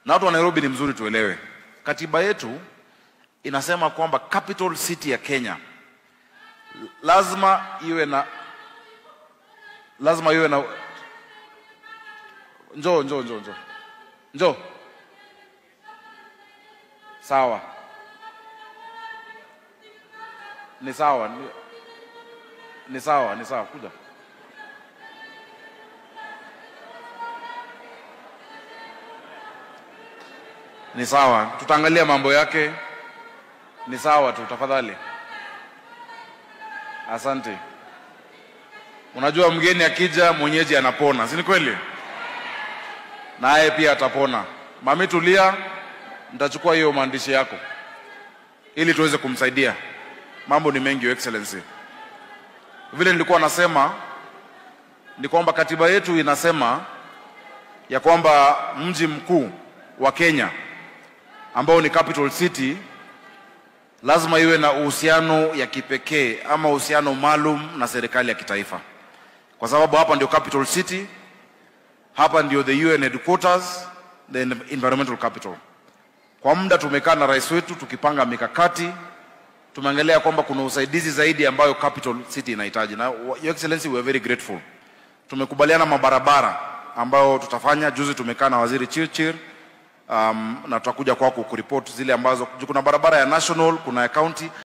na watu wa Nairobi ni mzuri tuelewe, katiba yetu inasema kwamba capital city ya Kenya lazima iwe na lazima iwe na njoo njoo njoo njoo njoo sawa ni sawa ni, ni sawa ni sawa kuja ni sawa tutaangalia mambo yake ni sawa tu tafadhali asante unajua mgeni akija mwenyeji anapona si ni kweli naye pia atapona mami tulia nitachukua hiyo maandishi yako ili tuweze kumsaidia mambo ni mengi your excellency vile nilikuwa nasema ni kwamba katiba yetu inasema ya kwamba mji mkuu wa Kenya ambao ni capital city lazima iwe na uhusiano ya kipekee ama uhusiano maalum na serikali ya kitaifa, kwa sababu hapa ndio capital city, hapa ndio the UN headquarters, the environmental capital. Kwa muda tumekaa na rais wetu tukipanga mikakati, tumeangalia kwamba kuna usaidizi zaidi ambayo capital city inahitaji, na your excellency we are very grateful. Tumekubaliana mabarabara ambayo tutafanya. Juzi tumekaa na waziri Chirchir um, na tutakuja kwako kuripoti zile ambazo kuna barabara ya national, kuna ya county